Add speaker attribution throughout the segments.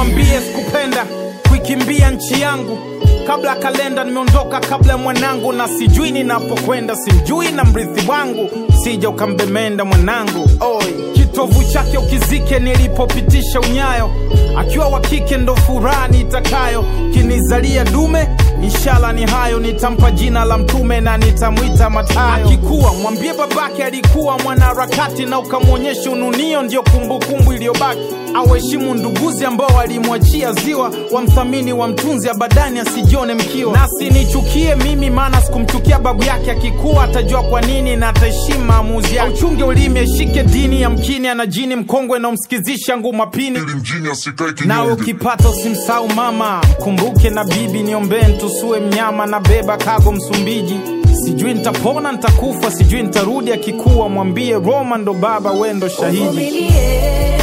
Speaker 1: mwambie sikupenda kuikimbia nchi yangu kabla kalenda nimeondoka kabla ya mwanangu na sijui ninapokwenda simjui na mrithi wangu sija ukambemenda mwanangu oi kitovu chake ukizike nilipopitisha unyayo akiwa wa kike ndo furaha nitakayo kinizalia dume inshala ni hayo nitampa jina la mtume na nitamwita matayo akikuwa mwambie babake alikuwa mwanaharakati na ukamwonyesha ununio ndio kumbukumbu iliyobaki awaheshimu nduguzi ambao walimwachia ziwa wamthamini wamtunzi abadani asijione mkiwa nasi nichukie mimi maana sikumchukia babu yake akikuwa atajua kwa nini na ataheshimu maamuzi yake uchunge ulimi ashike dini ya mkini ana jini mkongwe na umsikizisha ngumapini
Speaker 2: ili mjini asikae
Speaker 1: nawe
Speaker 2: kinyonge
Speaker 1: ukipata usimsau mama kumbuke na bibi niombee ntusue mnyama na beba kago msumbiji sijui nitapona nitakufa sijui nitarudi akikuwa mwambie roma ndo baba wendo shahidi
Speaker 3: Uvumilie,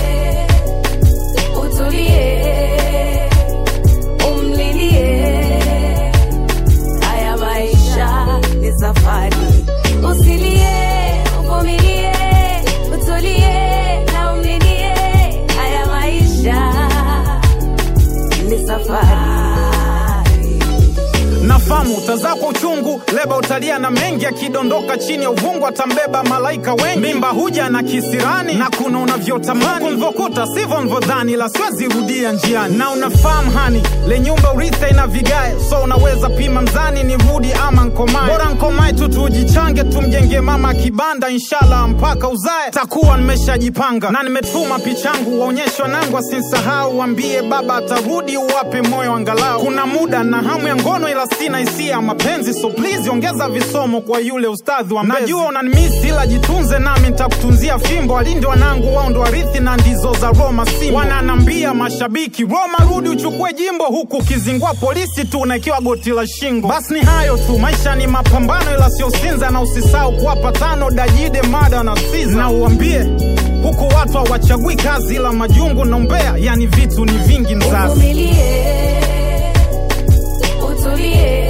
Speaker 3: utulie, umlilie. Haya maisha ni safari, usilie, uvumilie, utulie na umlilie. Haya maisha ni safari.
Speaker 1: nafamu utazaa kwa uchungu leba utalia na mengi akidondoka chini ya uvungu atambeba malaika wengi mimba huja na kisirani na kuna unavyotamani ulivyokuta sivyo nvyodhani la siwezi rudia njiani na unafahamu hani le nyumba uritha ina vigae so unaweza pima mzani ni rudi ama nkomae bora nkomae tu tujichange tumjenge mama kibanda inshallah mpaka uzae takuwa nimeshajipanga na nimetuma pichangu waonyeshe wanangu asinsahau wambie baba atarudi uwape moyo angalau kuna muda na hamu ya ngono ila sina hisia ya mapenzi so please ongeza visomo kwa yule ustadhi wa mbezi najua unanimisi ila jitunze nami nitakutunzia fimbo walinde wanangu wao ndo warithi na ndizo za roma simbo wananambia mashabiki roma rudi uchukue jimbo huku ukizingua polisi tu unaikiwa goti la shingo basi ni hayo tu maisha ni mapambano ila sio sinza na usisahau kuwapa tano dajide mada na siza na uambie huku watu hawachagui kazi ila majungu na umbea yani vitu ni vingi mzazi
Speaker 3: Uvumilie, utulie,